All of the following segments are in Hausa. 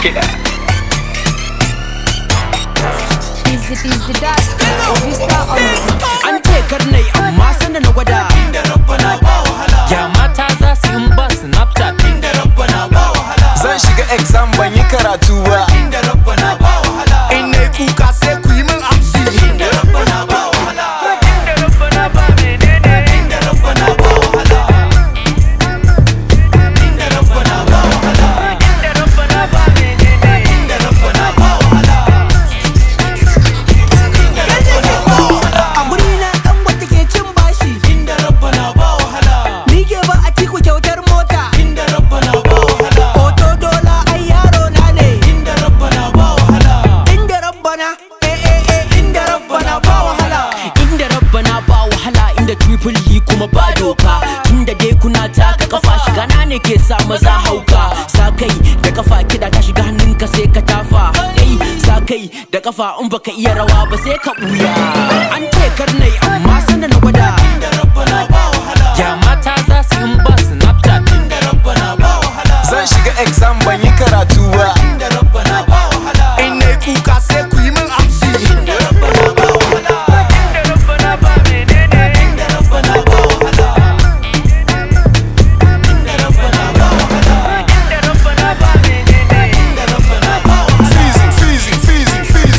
kiɗa. Busy, busy, that. Vista on the an ce karnai amma sanda na gwada Ya mata za su in ba Snapchat Zan shiga exam ban yi karatu ba. in na kuka sai ku yi min amsi a guri na dan wata ke cin bashi ni ke ba a ciku kyautar mota hoto dola ai yaro na ne inda rabbana eh eh eh inda rabbana ba wahala inda rabbana ba wahala inda triple yi kuma ba doka tunda dai kuna taka kafa shiga na ne ke sa maza hauka sa kai da kafa kida ta shiga hannunka sai ka tafa eh sa kai da kafa in baka iya rawa ba sai ka buya an ce karnai amma sanda na gwada Ya mata za su in ba Snapchat Zan shiga exam ban yi karatu ba. in na kuka sai ku yi min amsi Feezy, feezy, feezy, feezy.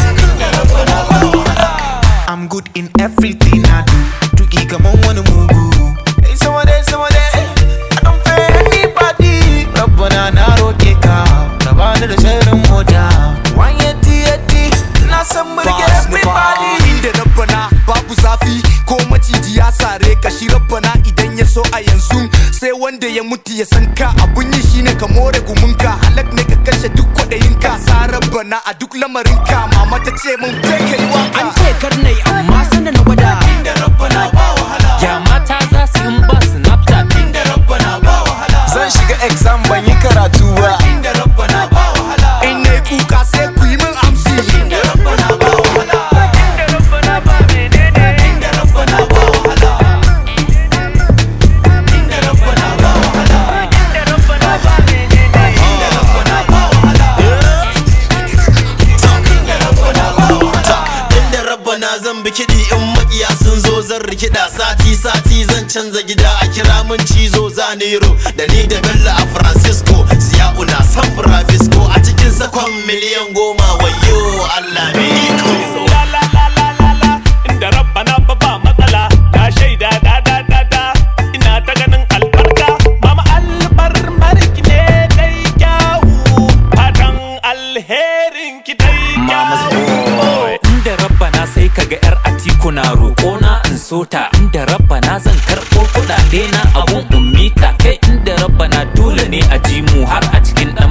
I'm good in everything I do. Tuki kaman wani mugu. Hey, sama dai, sama dai. I don't fear anybody. Rabbana na roke ka. Na bani da sharrin mota. One yeti yeti. Na san burge everybody. inda rabbana babu zafi ko maciji ya sare ka shi rabbana idan ya so a yanzu sai wanda ya mutu ya san ka abun yi shine ka more gumunka halak ne ka kashe duk kwaɗayin ka sa rabbana a duk lamarin ka mama ta ce mun je ka yi waka an ce karnai amma sanda na gwada Ya mata za su in ba Snapchat Zan shiga exam ban yi karatu ba. in na kuka sai ku yi min amsi inda rabbana zan bi kiɗi in makiya sun zo zan rikida sati sati zan canza gida a kira mun cizo zanero da ni da bello a francisco siya'u na san francisco a cikin sakon miliyan goma wayo allah me iko la la la la la la inda rabbana ba ba matsala na shaida da da da da ina ta ganin albarka mama albar marki ne dai kyawu fatan alherin ki dai Mama's kyawu boy Inda rabbana sai kaga yar atiku na roƙo na in sota Inda rabbana zan karɓo kuɗaɗe na abun ummita Kai inda rabbana dole ne a ji mu har a cikin